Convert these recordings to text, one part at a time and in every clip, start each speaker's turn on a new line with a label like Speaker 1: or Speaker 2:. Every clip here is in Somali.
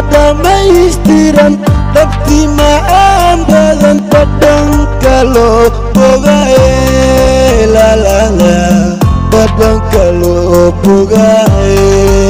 Speaker 1: dhammaystiran dhabtii macaan badan badhanka loo bogaye lalala badhanka loo bogaye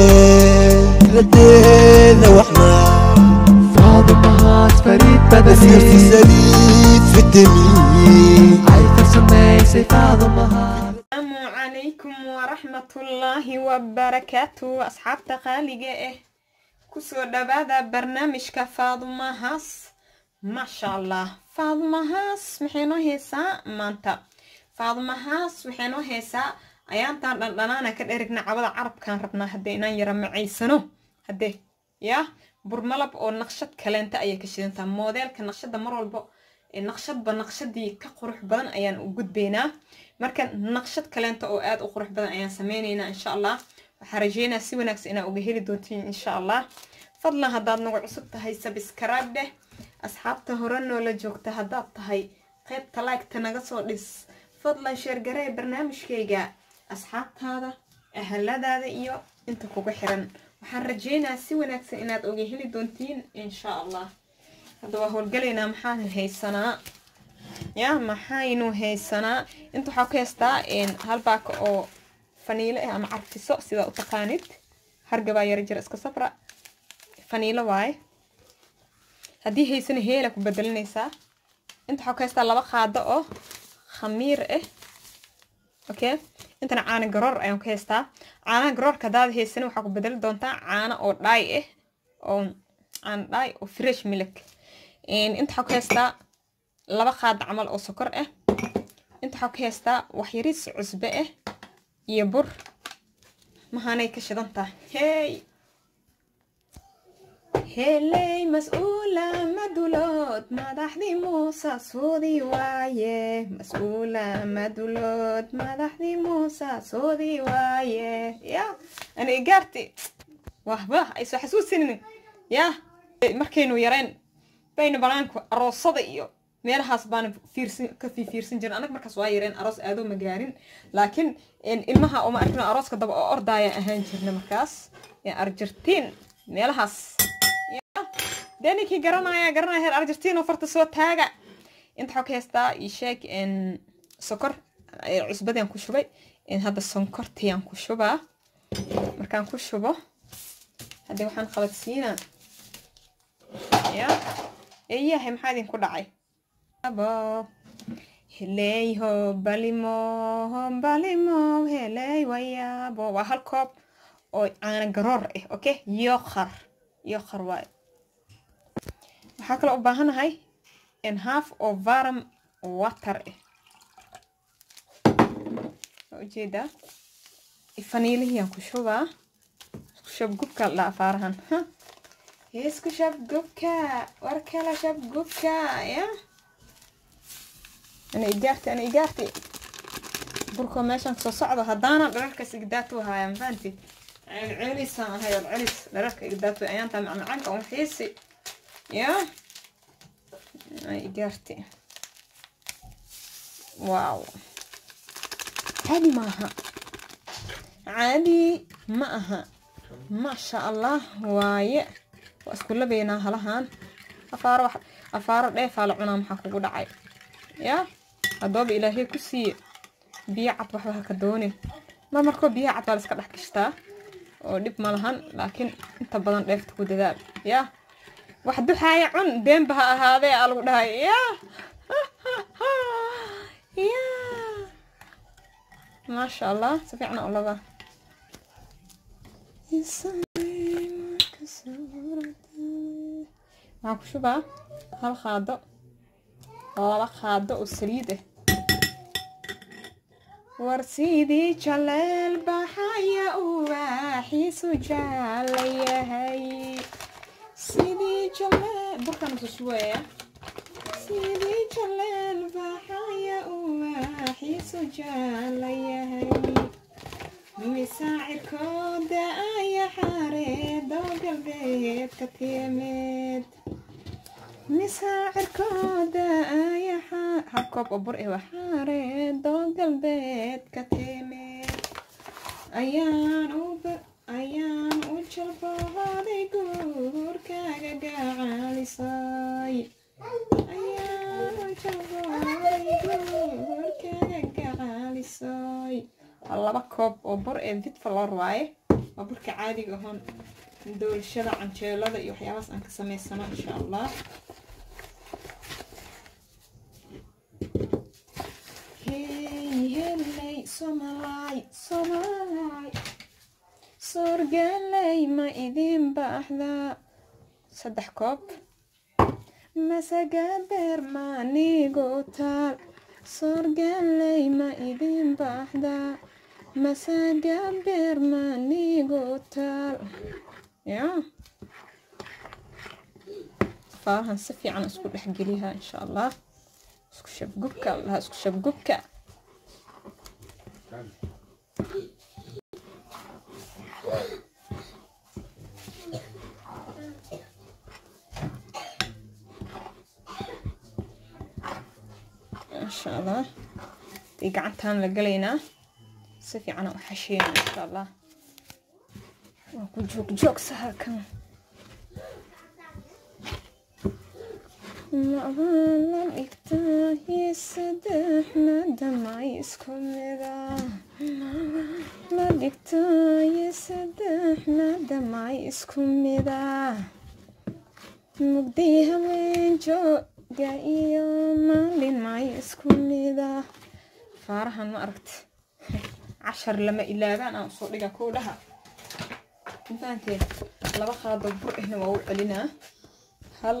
Speaker 1: radeeda waxnaa
Speaker 2: faadumahaas fariid
Speaker 1: nasiirti
Speaker 2: badani
Speaker 1: saliid fitamiin
Speaker 2: ay farsamaysay faadumahaas
Speaker 3: asalaamu calaykum waraxmatullaahi wabarakaatu asxaabta qaaliga ah kusoo dhawaada barnaamijka faadumahaas maasha allah faadumahaas maxay noo heesaa maanta faadumahaas waxay noo heesaa ayaantaan dhandhanaana ka dherigna cabada carabkaan rabnaa haddee inaan yara macaysano haddee yaa burmalab oo naqshad kaleenta ayay ka shidantaa moodeelka naqshada mar walbo ee naqshadba naqshadii ka qurux badan ayaan u gudbaynaa marka naqshad kaleenta oo aad u qurux badan ayaan sameynaynaa insha allah waxaa rajeynaa si wanaagsan inaa uga heli doontiin insha allah fadlan haddaad nagu cusub tahay sabskrayb dheh asxaabta hore noola joogta haddaad tahay qaybta like-ta naga soo dhis fadlan sheergaree barnaamijkayga asxaabtaada ahaladaada iyo inta kuga xiran waxaan rajeynaa si wanaagsan inaad oga heli doontiin insha allah hadda waa howlgalaynaa maxaan haysanaa ya maxaynu haysanaa inta waxaa ku haystaa hal baaka oo faniilo ah ama carfiso sidaa u taqaanid hargabaa yara jira iska sabra faniilo waaye haddii haysana heela ku bedelinaysaa inta waxaa ku haystaa laba qaado oo khamiir ah okay intana caano garoor ayaan ku haystaa caanaha garoorka haddaad haysana waxaa ku bedeli doontaa caano oo dhaay ah oo caano dhaay oo fresh milk inta waxaa ku haystaa laba qaada camal oo sokor ah inta waxaa ku haystaa waxyariis cusbe ah iyo bur mahaanay ka shidan tahay hey heley mas-uula madulood madaxdii muusa soodii waaye mas-uula madulood madaxdii muusa soodii waaye ya ani igaarti wahba ay soo xasuusinin ya markaynu yareen baynu banaanku aroosada iyo meelahaas baana fiirsan ka fiirsan jirin anag markaas waa yareen aroos aadoo ma gaarin laakiin ilmaha uma arkino arooska daba oo ordaayaan ahaan jirna markaas arjartiin meelahaas dee ninkii garanaya garanaya heer arjartiin oo farta soo taaga inta waxaa ka haystaa ii sheeg sokor cusbadaan ku shubay hadda sonkortiyaan ku shubaa markaan ku shubo haddii waxaan qabadsiinaa ya eeyahay maxaa idinku dhacay abo heleyho balimo balimo heley wayaabo waa hal koob oo caano garoor ah okay yoqar yoqar waaye waxaa kaloo u baahanahay in half oo varam water ah waa ujeedaa faniilihiyaan ku shubaa isku shub gubka la afaarahan isku shab gubka war kala shab gubka ya ana igaarti ana igaarti burkoo meeshaan kasoo socdo haddaana dhararkaas igdaatu haaya mafahanti celcelisaan ahay celcelis dhararka igdaatu ayaanta macmacaanka un xiisi ya ana igaarti waaw caadi maaha caadi ma aha maasha allah waaye waa isku labaynaa halahan afaaro afaaro dheefaa la cunaa maxaa kugu dhacay yaa haddooba ilaahay ku siiye biyo cad waxba haka doonin mar markoo biyaha cad baa la iska dhex gashtaa oo dhib ma lahan laakiin inta badan dheefta ku dadaal yaa wax duxaaya cun beenba ha ahaadee aa lagu dhahay yaa yaa maasha allah si fiicna u labaa waxaan ku shubaa hal qaado laba qaado oo saliid ah war sidii jaleel baxaya uwaaxiisu jaala yahay sidii jaleel burkaan usu shubaya sidii jaleel baxaya uwaaxiisu jaala yahay misaacirkooda aya xareedo galbeed ka tiimid misaacirkooda aya hal koob oo bur eh waa xareedo galbeed ka tiimid ayaan u ayaan u jalbooday guurka laba koob oo bur ee vitfalor waaye waa burka caadiga ahoon doolshada canjeelada iyo waxyaabahaas aan ka samaysano insha allah hey heley somalay somalay soorgaley ma idin baaxdaa saddex koob masaga beer maanigu taal soorgaley ma idin baaxdaa masaga beer maanigu taal ya faarahan si fiican isku dhexgeliyaa insha allah isku shabgubka allaha isku shabgubka insha allah dii gacantaan la galaynaa si fiican u xasheyna insha allah waa ku joog joogsa halkan labaan la dhigtaaye saddexna damay isku mida la dhigtaaye saddexna damay isku mida mugdi habeen jooga iyo maalin may isku mida faarahan ma aragti cashar lama ilaabaan aan usoo dhiga kowdhaha intaanteen laba qaado bur ahna waa u celinaa hal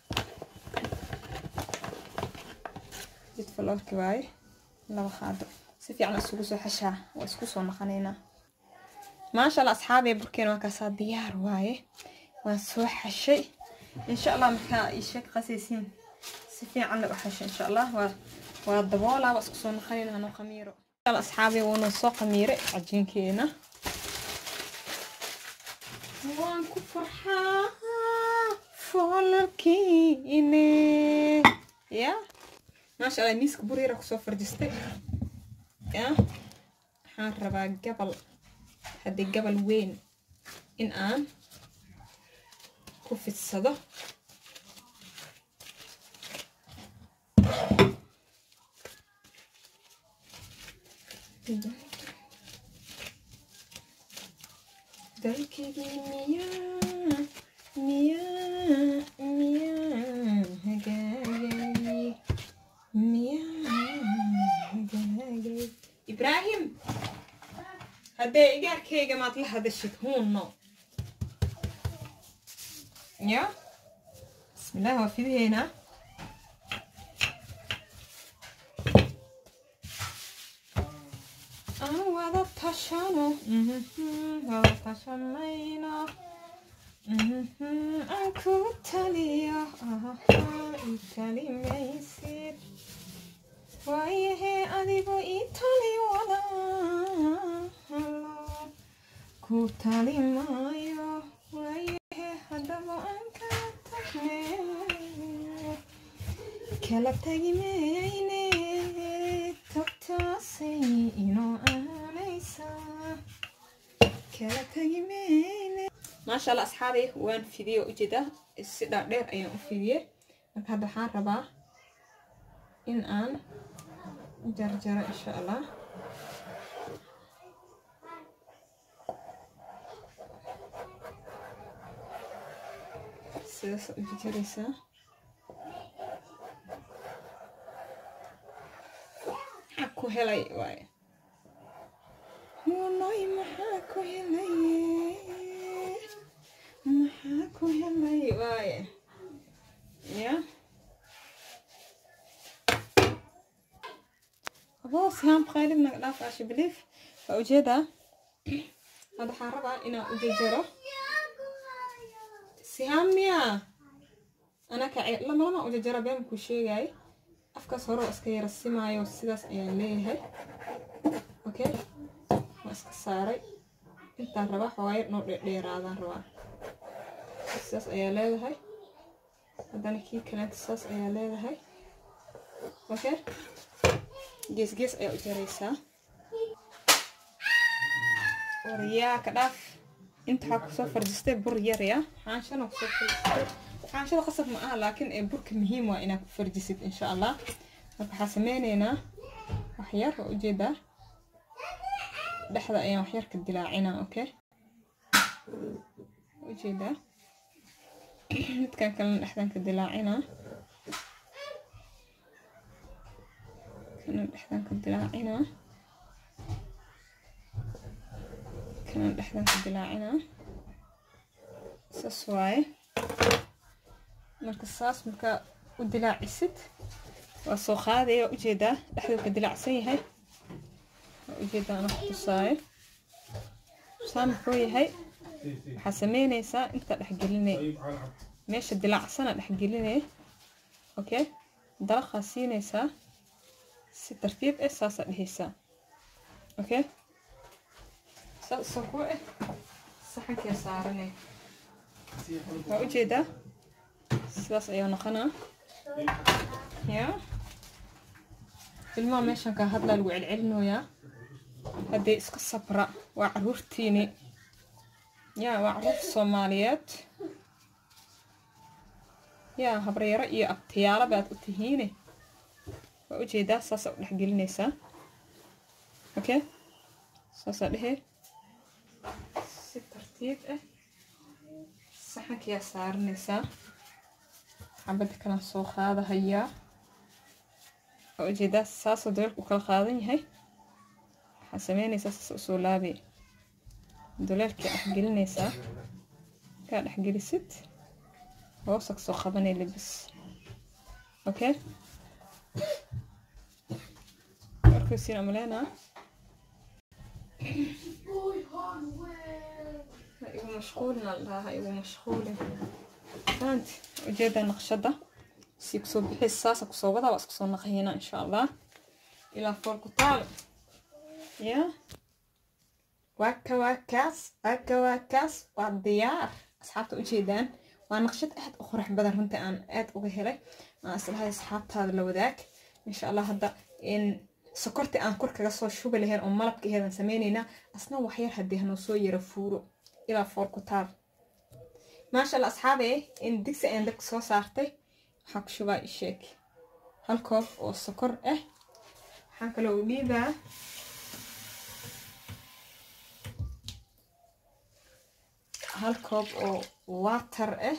Speaker 3: jidfalolki waaye laba qaado si fiican isugu soo xashaa waa isku soo naqanaynaa maasha allah asxaabee burkeena waa kaasaa diyaar waaye waan soo xashay insha allah markaa ii sheeg qasaysiin si fiican la u xashay insha allah waa waa daboolaa waa isku soo naqanaynaa hanoo qamiiro asxaabee wuuna soo qamiiray cajiinkeena waan ku farxaa foolarkiine ya maasha allah miiska buriira kusoo farjistay ya waxaan rabaa gabal haddii gabal weyn in aan ku fidsado dalkaygii miyaa miyaa miyaa hagaagay miyaa hagaagay ibraahim haddee igaarkayga maad la hadashid huunno ya bismillaah waa fidaheynaa aan wada tashano wada tashanayno aan ku taliyo italimaysid waayahee adigo ii tali wada ku tali maayo waayahee haddaba aan kala tagne kala tagi mayne tagtaasay inoo aanaysaa kala tagi mayne maasha allah asxaabay waan fidiye ujeeda si dhaadheer ayaan u fidiyey marka hadda waxaan rabaa in aan jarjaro insha allah sidaas u jarjaraysaa maxaa ku helay waaye wallaahi maxaa ku helay maxaa ku helay waaye ya aboo sihaan qaylid naga dhaaf aasha biliif waa ujeedaa hadda waxaan rabaa inaan u jajaro sihaan miyaa anaka lama lama u jajara been ku sheegay afkaas hore waa iska yara simaayo sidaas ayaan leeyahay okay waa iska saaray intaan rabaa xoogaa noo dheeraadaan rabaa sidaas ayaa leedahay haddana kii kaleenta saas ayaa leedahay okay gees gees ayaa u jaraysaa waryaa ka dhaaf inta waxaa kusoo farjistay bur yar ya xaanshana kusoo farjistay xaanshada qasab ma aha laakiin ee burka muhiim waa inaad ku farjisid insha allah marka waxaa sameyneynaa wax yar waa ujeedaa dhexda ayaan waxyar ka dilaacinaa okay ujeedaa midkan kalena dhexdan ka dilaacinaa kana dhexdan ka dilaacinaa kana dhexdan ka dilaacinaa saas waaye marka saas markaa u dilaacisid waa soo qaadaya waa ujeedaa dhexduu ka dilaacsan yahay waa ujeedaa ana ku tusaayo saa muxuu yahay waxaa sameynaysaa intaa dhexgelinay meesha dilaacsana dhexgelinay okay dalaqaa siinaysaa si tartiib ah saasaa dhehaysaa okay saas isoo ku ah saxankaa saaranay waa ujeedaa sidaas ayaa noqonaa ya ilmaha meeshan kaa hadlaa lagu celcelinoyaa haddee iska sabra waa caruurtiini ya waa caruur soomaaliyeed ya habaryaro iyo abtiyaalo baad u tihiine waa ujeedaa saasaa u dhexgelinaysaa okay saasaa dhehe si tartiib ah saxankayaa saaranaysaa xabada kalaan soo qaadahayaa waa ujeedaa saasoo dabeelka u kala qaadan yahay waxaa sameynaysaa saas usoo laabay duleelkaa dhexgelinaysaa kaa dhexgelisid hoosa kasoo qabanay libis okay markaysiin amaleenaa ha igu mashquulin aldhaha ha igu mashquulin fahanti ujeedaa naqshada sii kusoo bixis saasa kusoo wadaa waa isku soo naqayana insha allah ilaa foolku taal ya waaka waa kaas waaka waa kaas waa diyaar asxaabta ujeedaan waa naqshad aad u qurux badan runtii aan aad uga helay aan islahay asxaabtaada la wadaag insha allah hadda in sokortii aan kor kaga soo shubi lahayn oo malabka aheedan sameynaynaa asna waxyar haddii hanoo soo yara fuuro ilaa foolku taal maasha allah asxaabe in digsi ayaan dabka soo saartay waxaa ku shubaa isheeg hal koob oo sokor ah waxaan kaloo u dhiibaa hal koob oo water ah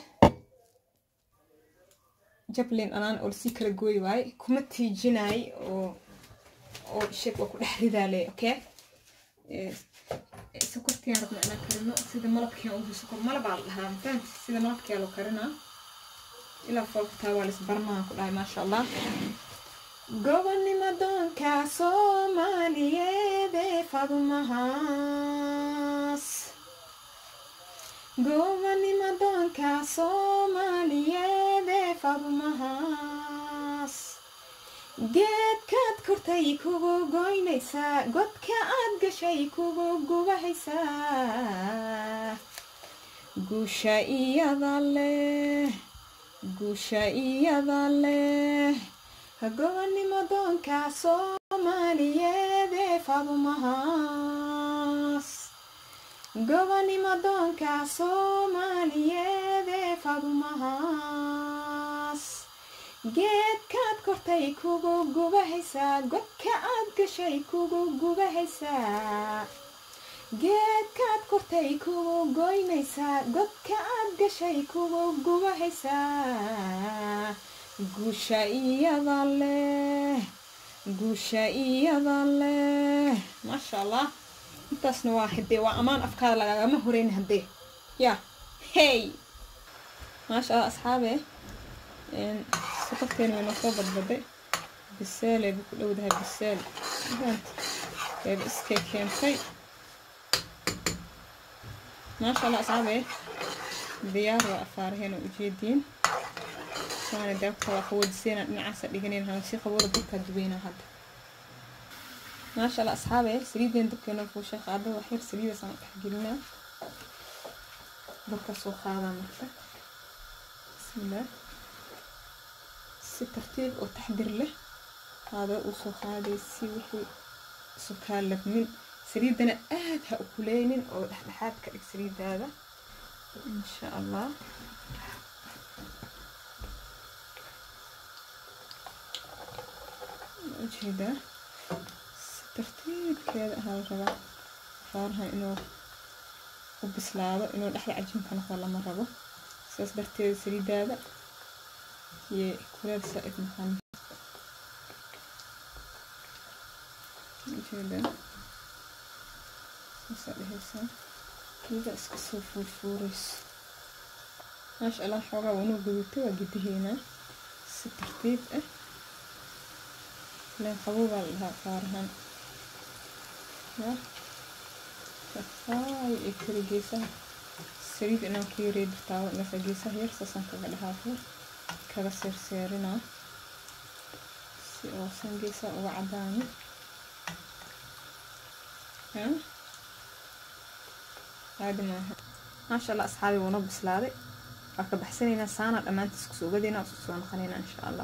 Speaker 3: jablin anaan oo lasii kala gooyi waaye kuma tiijinaay oo oo isheeg waa ku dhex ridaale okay sokortiaan rabna inaan karino sida malabkian ugu sokor malabaa la dhahaa mafahamti sida malabkiyaa loo karinaa ilaa foolkataa waa lisbarnaa ku dhahay maasha allah gobonnimo doonka soomaaliyeed ee fadumahaas gobonnimo doonka soomaaliyeed ee fadumahaas geedkaad kortay kugu goynaysaa godka aad gashay kugu gubahaysaa guusha iyada leh guusha iyada leh gobonnimo doonka soomaaliyeed ee fadumahaas gobonnimo doonka soomaaliyeed ee fadumahaas geedkaad kortay kugu gubahaysaa godka aad gashay kugu gubahaysaa geedkaad kortay kugu goynaysaa godka aad gashay kugu gubahaysaa guusha iyada leh guusha iyada leh maasha allah intaasna waa hadee waa ammaan afkaada lagagama horeyn haddee ya hey maasha allah asxaabe sokorteena way noo soo badbaday biseelay bay ku dhowdahay biseel eeba iskay keentay maasha allah asxaabe diyaar waa afaaraheena ujeediin saana daabka waa qawoodiseena dhinacaasa dhiganayn hana si qabooda dabkaa dubeynaa hadda maasha allah asxaabe saliideen dabkeena fuushay qaada wax yar saliidaasaan dhex gelinaa dabka soo qaadaa marka bismillaah si tartiib oo taxdir leh qaado uu soo qaaday si wixii sukaa labmin saliidana aad ha u kuleynin oo dhexdhexaad ka dhig saliidaada insha allah ujeedaa si tartiibkeeda ahaa la rabaa faaraha inuu u bislaado inuu dhexda cajiinka noqdo lama rabo saas darteeda saliidaada iyo kuleel saa-id noqon ujeedaa saasaa dhehaysaa iyada iska soo fuurfuurayso maasha allah xoogaa wanuu gudubtay waa gidaheynaa si tartiib ah ileen qabow baa la dhahaa faarahan ya kafaay ay kari geesaha saliid inaan ku yarey dirtaabo marka geesaha yar saasaan kaga dhahaafo kaga seerseerinaa si oosan geesaha uga cadaanin ya caadi maaha maasha allah asxaabi wuuna bislaaday waa ka baxsanaynaa saana dhammaantiis kusoo ogadeynaa isu soo noqonaynaa insha allah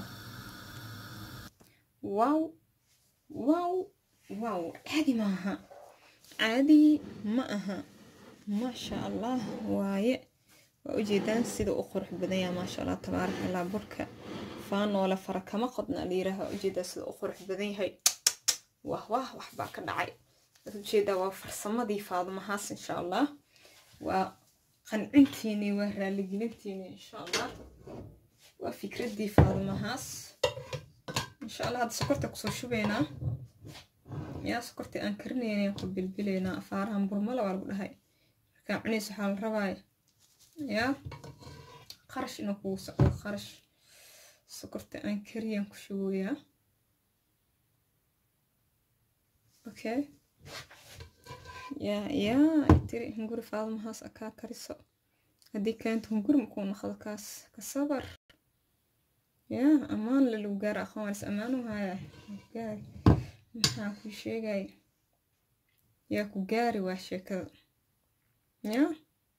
Speaker 3: wow wow wow caadi maaha caadi ma aha maasha allah waaye waa ujeedaan sida u qurux badan yaha maasha allah tabaaraka allah burka faanoole fara kama qodna la yiraah waa ujeedaa sida u qurux badan yahay wah wah waxbaa ka dhacay waad ujeedaa waa farsamadii faadumahaas insha allah waa qancintiinii waa raaligelintiinii insha allah waa fikraddii faadumahaas insha allah hadda sokorta kusoo shubaynaa yaa sokortii aan karinaynay ku bilbilaynaa afaarahan burmala waa lagu dhahay markaa cunaysa waxaa la rabaaya yaa qarash inuu kugu socdo qarash sokorta aan kariyaan ku shubayaa okay yaa yaa tiri hunguri faadmahaas akaa kariso haddii keento hunguri makuu noqdo kaas ka sabar yaa ammaan le lagu gaaro aqoon waalis ammaanu haya gaari maxaa kuu sheegay yaa ku gaari waa sheekada yaa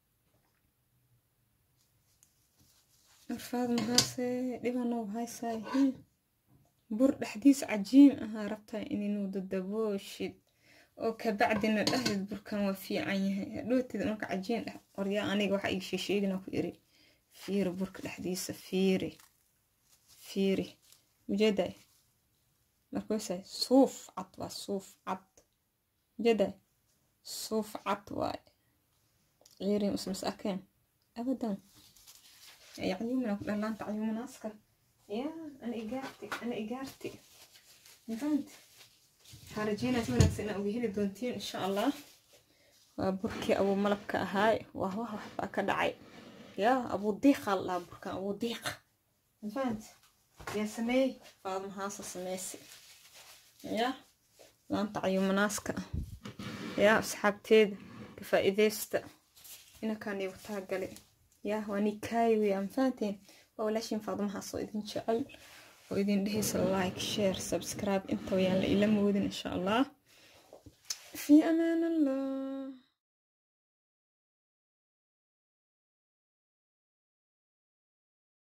Speaker 3: arfaad mahaase dhibanoo haysaay bur dhexdiis cajiin ahaa rabtaa inuu dadabooshid oo kabacdina dhahdid burkan waa fiican yahay hadhootid marka cajiin dhex qoryaa aniga waxa ii sheesheegina ku iri fiiri burka dhexdiisa fiiri fiiri ujeeday markuusay suuf cad waa suuf cad ujeeday suuf cad waay ciirin usmas arkeen abadan yacyumina ku dhalaanta cayuminaaska yaa ana igaarti ana igaarti mafahanta waxaa rajeynaa si wanaagsan inaa uga heli doontiin insha allah waa burkii abuu malabka ahaay waa wah waxbaa ka dhacay yaa abuu diiqa la dhahaa burkan abuu diiqa mafahanta yaa sameey faadmahaasa sameysi yaa laanta cayumanaaska yaa asxaabteeda ka faa'iideysta inakaan iigu taagale yaa waa nikaayo yaa mafahanteen waa walaashiin faadmahaas oo idin jecel oo idin dhehaysa like share subscribe inta wayaan la ila moodin insha allah fi amaan allah